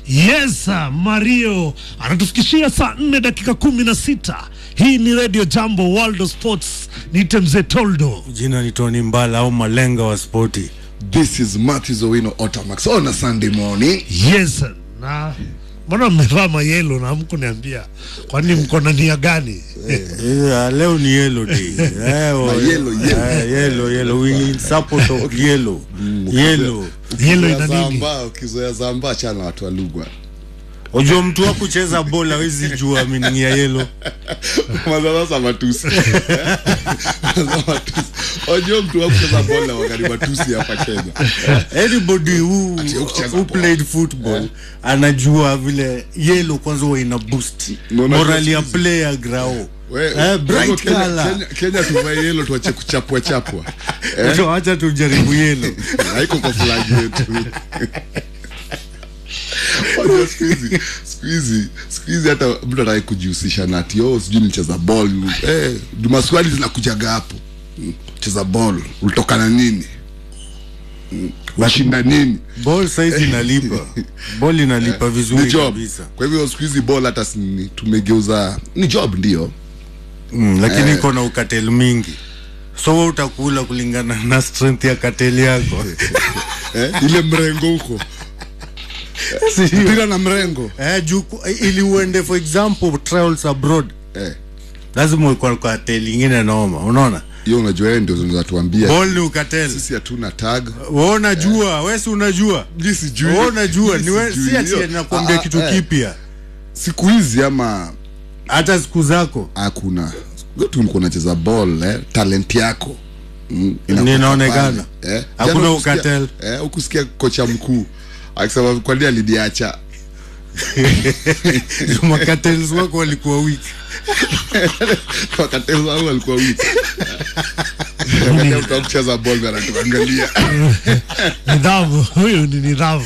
Yes, Mario anatufikishia saa nne dakika kumi na sita. Hii ni Radio Jambo World of Sports. Niite mzee Toldo. Jina ni Tony Mbala au malenga wa spoti. This is Matthews Owino Otamax on a Sunday morning. Yes, na mbona mmevaa mayelo na hamkuniambia? Kwani mko na nia gani? Yeah, leo ni yellow day. Eh, oh, yellow, yellow. eh, yellow, yellow. We in support of yellow. Yellow. Yelo ina Ukizoea nini? Zamba, ukizoea Zamba chana watu wa Lugwa. Unajua mtu wa kucheza bola hawezi jua meaning ya yellow. Kwanza sasa matusi. Kwanza matusi. Unajua mtu wa kucheza bola wakati matusi hapa Kenya. Anybody who, kucheza who ball. played football anajua vile yellow kwanza huwa ina boost Unaona morali ya siku player grao. We, Eh, bright Kenya, color. Kenya, Kenya tuvae yellow tuache kuchapwa chapwa. Eh? So acha tujaribu yellow. haiko kwa flag yetu Unajua siku hizi siku hizi siku hizi hata mtu ataki kujihusisha na ati oh sijui nicheza ball eh maswali zinakujaga hapo Mm, cheza ball ulitokana nini Mm, washinda nini Ball size inalipa. Ball inalipa ni vizuri job kabisa. kwa hivyo siku hizi ball hata si ni- tumegeuza ni job ndio Mm, lakini iko na ukatel mingi so wewe utakula kulingana na strength ya kateli yako eh, ile mrengo huko mpira na mrengo eh, juu ku- ili uende for example trials abroad eh lazima uko kwa kateli ingine noma unaona hiyo unajua yeye ndio zinatuambia ball ni ukatel sisi hatuna tag wewe unajua wewe si unajua Mimi sijui. wewe unajua Mimi ni wewe sijui. si ati Hiyo- nakwambia Ah, kitu eh. kipya siku hizi ama hata siku zako hakuna wetu ulikuwa unacheza ball eh, talent yako mm, inakuwa Ninaonekana. pale, eh. Hakuna Jana ukusikia- ukatel. eh, ukusikia kocha mkuu akisema kwani aliniacha makatels wako walikuwa weak wakati wangu alikuwa wiki wakati mtu wa kucheza ball anatuangalia Nidhamu, huyu ni nidhamu.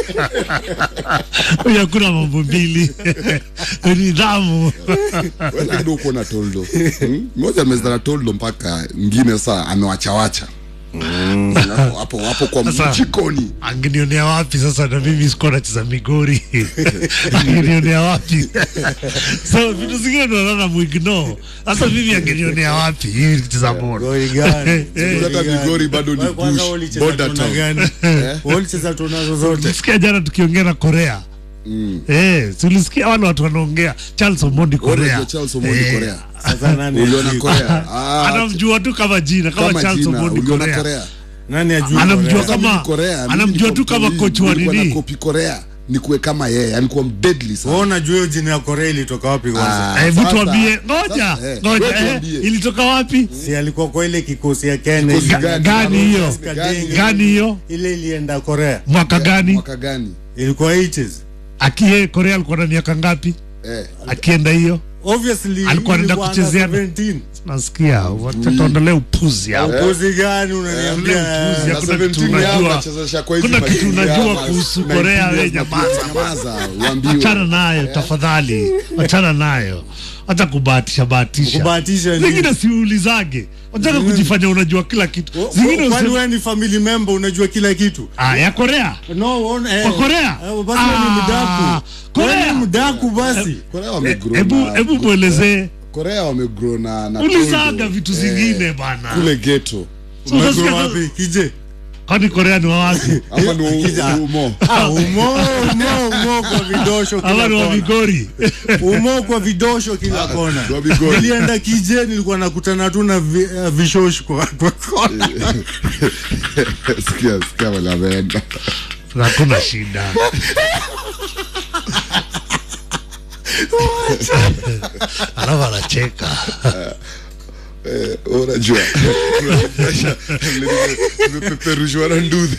Huyu hakuna mambo mbili. Nidhamu. wewe lakini uko na toldo Hmm? mmoja amezaa na toldo mpaka ngine saa amewachawacha Hapo- hapo hapo kwa Sasa- mjikoni Angenionea wapi sasa na mimi sikuwa nacheza migori. Angenionea wapi? so vitu zingine ndo naona muignore. Sasa mimi angenionea wapi? Hii nikicheza bora. Goli gani? Eh, hata Migori bado ni Wewe kwanza bush, ulicheza border tuna town. gani? Wewe ulicheza tuna zozote Tulisikia jana tukiongea na Korea. Eh, tulisikia wale watu wanaongea Charles Omondi Wewe Korea. unajua Charles Omondi Eh, Korea sasa nani uliona ajui? Korea Ah, Anamjua tu kama jina kama, kama Charles jina Omondi uliona Korea. Korea nani ajui Anamjua Korea? kama- Mimi Korea, mimi anamjua niko tu kama mtoi, coach wa nilikuwa nini? na copy Korea nikuwe kama yeye alikuwa deadly sana Wewe unajua hiyo jina ya Korea ilitoka wapi kwanza? Ah, Eh, hebu sasa- tuambie, ngoja, sasa, eh, ngoja, wewe eh, tuambie. ilitoka wapi? Si alikuwa kwa ile kikosi ya Kenya. Kikosi ile- gani? Gani hiyo? Alaska Gani? Denge. Gani hiyo? Ile ilienda Korea. Mwaka gani? mwaka gani Ilikuwa 80s. Akie Korea alikuwa na miaka ngapi? eh Akienda hiyo? Obviously Alikuwa anaenda ilikuwa kuchezea- under 17. Nasikia, wacha tuondolee upuzi hapo. Upuzi gani Ule unaniambia? upuzi na hakuna kitu 17 yao unajua. wanachezesha kwa hizi Kuna kitu matimu unajua yao, kuhusu 19 Korea, years we na nyamaza. nyamaza uambiwe Achana nayo tafadhali, achana nayo, hata kubahatisha bahatisha. Kubahatisha nini? Zingine siulizage, wataka kujifanya unajua kila kitu. Zingine Kwani useme wewe ni family member unajua kila kitu? ah, ya Korea No, ona, eh. Kwa Korea? Eh, Basi wewe ni Ah, mdaku. Korea. Wewe ni mdaku basi. Korea wamegrow hebu na- hebu mwelezee, Korea wamegrow na na ulizaga Toldo, vitu eh, zingine bana. kule ghetto So Umegrow unasikia- wapi? Kije. Kwani Korea ni wa wapi? hapa ni Kija. u- umo Ah, umo, umo, umo kwa vidosho kila Ama ni wa kona. Migori? Umo kwa vidosho kila kona. wa Migori. Nilienda kije nilikuwa nakutana tu na vi, uh, vishosh kwa, kwa kona. sikia sikia wale wameenda Hakuna shida. Alafu anacheka. Eh, unajua nimepeperushwa na nduthi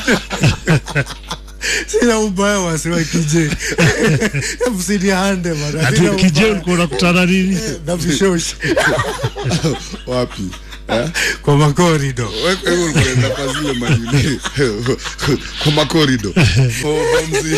Sina ubaya wasiwa kije. Msiniande bana. Ati Sina ukije ubaya. ulikuwa unakutana nini? na vishosh wapi eh? kwa makorido. Wewe kwa hivyo ulikuwa unaenda kwa zile manini kwa makorido Oh, Bomzi.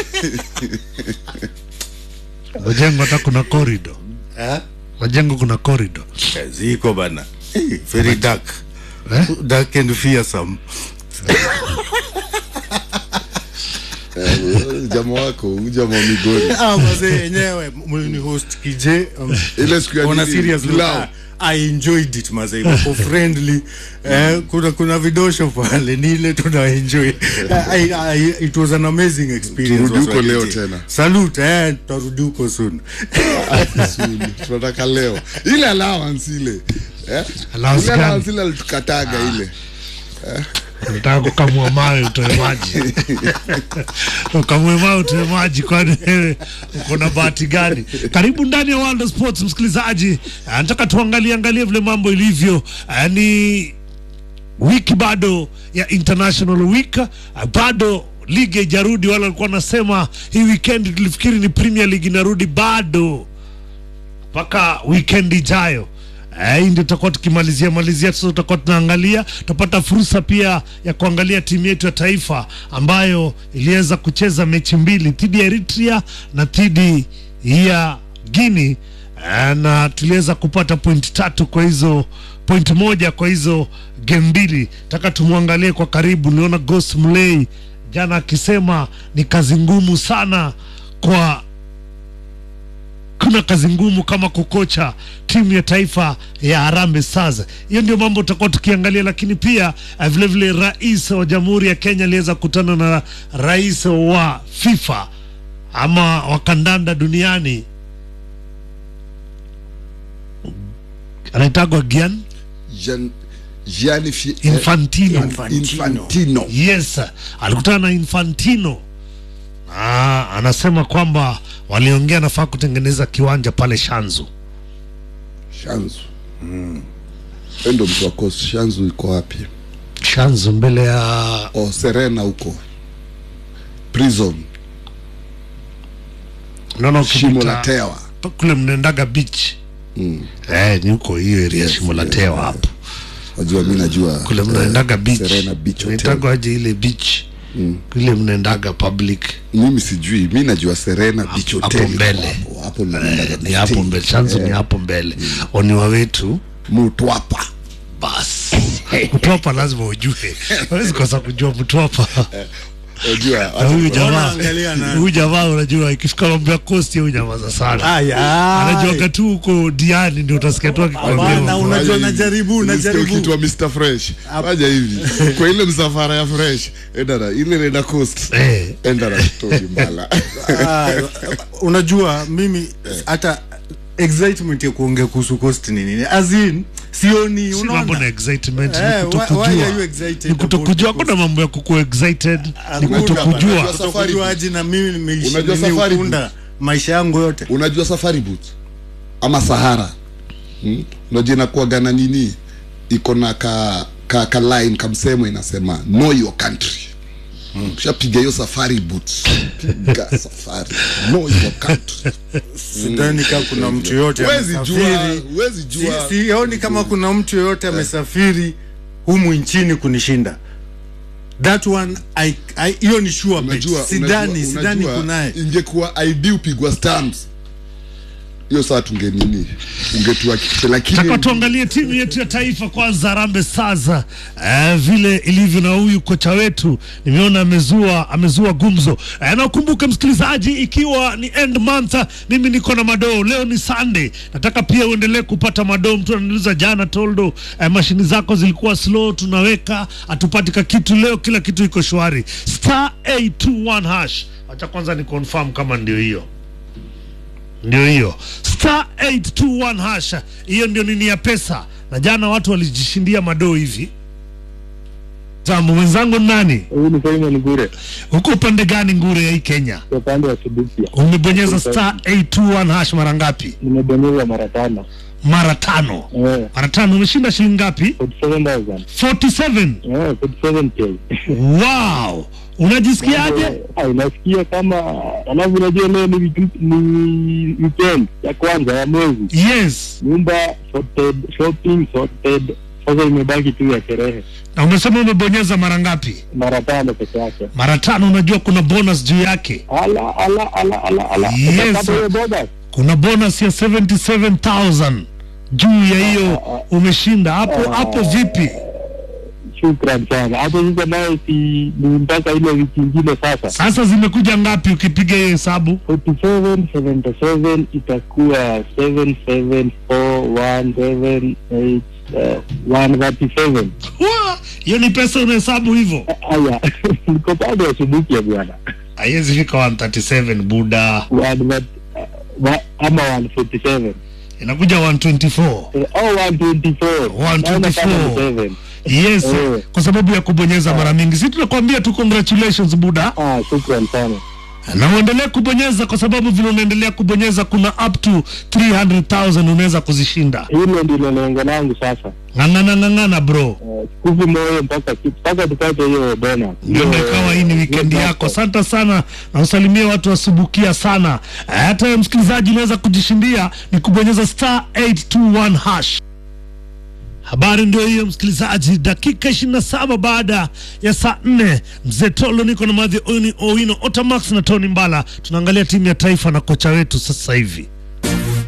Majengo hata kuna corridor. Eh? Majengo kuna corridor. Ziko bana. Very dark. Eh? Dark and fearsome. Eh, jamaa wako huyu jamaa wa migori Ah, mazee yenyewe mlini host kije um, ile siku ya on a nini, serious note, pilau. ah, I enjoyed it mazee wako friendly eh, kuna kuna vidosho pale ni ile tuna enjoy I, I, it was an amazing experience Turudi huko was leo YKJ. tena. salute eh tutarudi huko soon Soon, tunataka leo ile allowance ile eh? Allowance ile gani? allowance ile alitukataga ile nataka kukamua mawe utoe maji ukamue mawe utoe maji kwani wewe uko na bahati gani karibu ndani ya World of Sports msikilizaji Ah, nataka tuangalie angalie vile mambo ilivyo Ah, ni wiki bado ya international week Ah, bado ligi haijarudi wala walikuwa wanasema hii weekend tulifikiri ni premier league inarudi bado mpaka weekend ijayo Eh, hii ndio tutakuwa tukimalizia malizia sasa tutakuwa tunaangalia tutapata fursa pia ya kuangalia timu yetu ya taifa ambayo iliweza kucheza mechi mbili dhidi ya Eritrea na dhidi ya Guinea eh, na tuliweza kupata point tatu kwa hizo point moja kwa hizo game mbili taka tumwangalie kwa karibu niona Ghost Mulee jana akisema ni kazi ngumu sana kwa kuna kazi ngumu kama kukocha timu ya taifa ya Harambee Stars. Hiyo ndio mambo tutakuwa tukiangalia, lakini pia eh, vile vile rais wa Jamhuri ya Kenya aliweza kukutana na rais wa FIFA ama wa kandanda duniani anaitagwa Gian Gian- Gianni Fi- Infantino. eh, Infantino. Yes, alikutana na Infantino na anasema kwamba waliongea nafaa kutengeneza kiwanja pale Shanzu. Shanzu Wewe ndo mtu wa Coast. Shanzu iko wapi? Shanzu mbele ya Oh, Serena huko prison naona shimo ukipita la tewa kule mnaendaga beach eh, ni huko hiyo area shimo la tewa hapo wajua mi najua kule eh, mnaendaga beach Serena Beach Hotel. naitagwa aje ile beach kule mnaendaga public mimi sijui mi najua Serena Beach hapo Hotel mbele. hapo hapo ndo naendaga ni hapo stay. mbele Shanzu ni hapo mbele oniwa wetu Mutwapa basi mtwapa lazima ujue hawezi kosa kujua mtwapa unajua Na huyu jamaa Unaangalia na- huyu jamaa unajua ikifika mambo ya kosti huyu nyamaza sana Ay, ay. anajuaga tu huko diani ndio utasikia tu akikwambia Hapana, mambo. unajua Fanya najaribu, hivi. najaribu. Unasikia ukiitwa Mr Fresh fanya hivi kwa ile msafara ya Fresh enda na ile nenda coast Eh. enda na story mbala Ah, unajua mimi hata excitement ya kuongea kuhusu cost ni nini as in sioni si mambo na unaona excitement Eh, ni why- why kutokujua are you excited ni kutokujua about kuna mambo ya kukuwa excited ni Hakuna kutokujua bana. kutokujuaji na mimi nimeishi Unajua nini safari ukunda maisha yangu yote unajua safari boot ama sahara hmm? unajua inakuwaga na nini iko na ka, ka, ka line kamsemo inasema know your country ushapiga hiyo safari boots piga safari know your country sidhani kama kuna mtu yoyote Huwezi jua, amesafiri huwezi jua. Si- sioni kama kuna mtu yoyote amesafiri humu nchini kunishinda that one I- I- hiyo ni sure bet. unajua sidhani unajua- sidhani unajua, kunaye ingekuwa id upigwa stamps hiyo saa tunge nini ungetuhakikisha lakini taka tuangalie timu yetu ya taifa kwanza Harambee Stars eh, vile ilivyo na huyu kocha wetu nimeona amezua amezua gumzo eh, na ukumbuke msikilizaji ikiwa ni end month mimi niko na madoo leo ni Sunday nataka pia uendelee kupata madoo mtu ananiuliza jana toldo eh, mashini zako zilikuwa slow tunaweka hatupati ka kitu leo kila kitu iko shwari star 821 hash acha kwanza ni confirm kama ndio hiyo ndio hiyo star 821 hasha hiyo ndio nini ya pesa na jana watu walijishindia madoo hivi jambo mwenzangu ni nani Huyu ni Simon Gure huko upande gani ngure ya hii kenya kwa upande wa Kibupia. umebonyeza star 821 hash mara ngapi Nimebonyeza mara tano. mara tano Eh, mara tano umeshinda shilingi ngapi 47,000. 47 Eh, 47k. wow unajisikiaje Ah, Inasikia kama alafu unajua leo ni wiki- ni weekend ya kwanza ya mwezi. yes Nyumba sorted, shopping sorted. Sasa imebaki tu ya sherehe. na umesema umebonyeza mara ngapi Mara tano peke yake. mara tano unajua kuna bonus juu yake Ala ala ala ala ala. Yes, Utapata sir. hiyo bonus? kuna bonus ya 77000 juu ya hiyo umeshinda hapo hapo vipi shukran sana. Hapo sasa nayo si ni mpaka ile wiki ingine sasa. Sasa zimekuja ngapi ukipiga hiyo hesabu? 47 77 itakuwa 77417 137. Wa, Hiyo ni pesa unahesabu hivyo? Aya, niko bado asubuhi ya bwana. Haiwezi fika 137 buda, One that- wa- ama 147 inakuja 124. Eh, oh 124 Naona kama ni 124. seven. Yes, Eh. kwa sababu ya kubonyeza mara mingi. Si tunakwambia tu congratulations buda, Ah, shukran sana. na uendelee kubonyeza, kwa sababu vile unaendelea kubonyeza kuna up to 300,000 unaweza kuzishinda. Hilo ndilo lengo langu sasa. Ng'ang'ana ng'ang'ana bro. Eh, Sikufi moyo mpaka mpaka tupate hiyo bonus. ndio Hiyo- ikawa hii ni weekend hiyo yako. jackpot. Asante sana na usalimie watu wasubukia sana. Hata wewe msikilizaji unaweza kujishindia ni kubonyeza star 821 hash. Habari ndio hiyo msikilizaji, dakika 27 baada ya saa 4 mzee Tolo niko na Madhi Owino Otamax na Tony Mbala, tunaangalia timu ya taifa na kocha wetu sasa hivi.